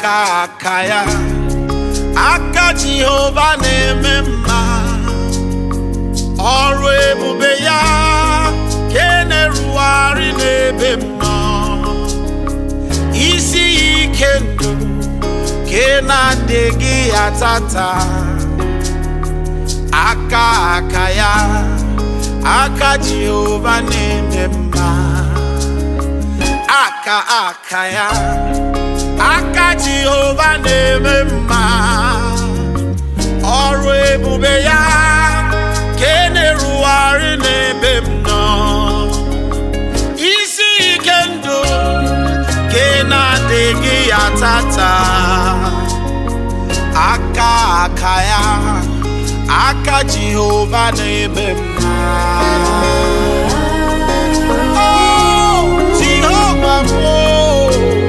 aka aka ya aka Jehova na-eme mma ọrụ ebube ya ka e na-erugharị n'ebe m nọ isi ya ike ndụ ka ị na-adịghị ya tata aka aka ya aka Jehova na-eme mma aka aka ya aka Jehova na-eme mma ọrụ ebube ya ka e na-erugharị n'ebe m nọ isi ike ndụ ka ị na-adịghị ya tata aka aka ya aka Jehova na-eme mma Oh, Jehova m, oh.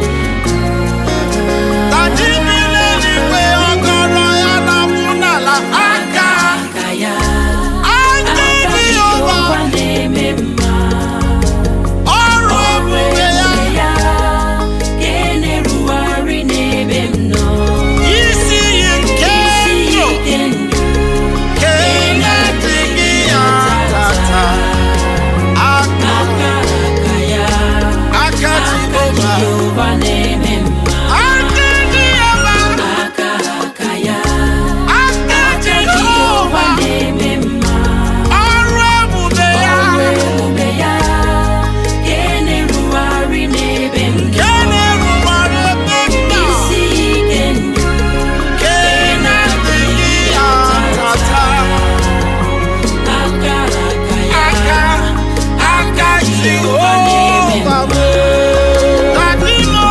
Taji bi n'eluigwe, ọkọrọ ya na-akwụ n'ala. Aka, aka ya aka aka Jehova, Jehova na-eme mma ọrụ ọrụ ebube ya. ebube ya ka e na-erugharị n'ebe m nọ Isi iyi nke isi ndụ, ike ndụ ka ị na-adịghị ya tata. Aka, aka aka ya aka aka Jehova, Jehova na-eme mma aka Jehova, aka aka ya aka aka Jehova Jehova, na-eme mma ọrụ ebube ya. ọrụ ebube ya ka e na-erugharị n'ebe m Ka nọ ị na-erubere ebe m nọ. isi ike ndụ Ka ị na-adịghị ya tata. aka aka ya aka aka Jehova m Dadino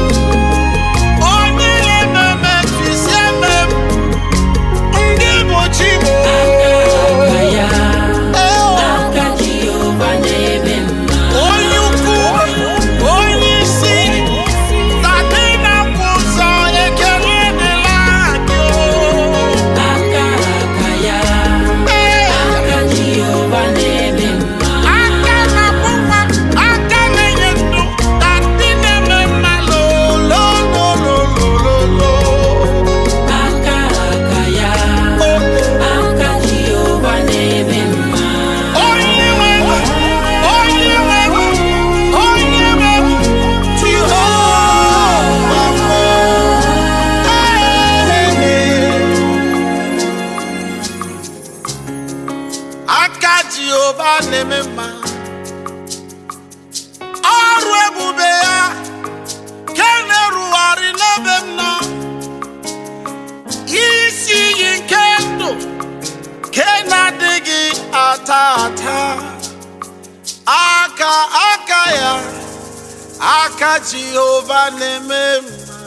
onye na-ememe mfisi eme m ndị bụ chi m aka ya aka Jehova na-eme mma onye ukwu onye isi Dadina kwụ ụzọ ekele dịla gị aka aka ya Ee. aka Jehova na-eme mma aka na-akpụ nwa aka na-enye ndụ na ndị na-eme mma lolololololo aka aka ya aka Jehova na-eme mma onye nwe onye nwe onye nwe Jehova aka Jehova na-eme mma ọrụ ebube ya ka na-erugharị n'ebe m nọ isi iyi nke ndụ ka na-adịghị ata ata aka aka ya aka Jehova na-eme mma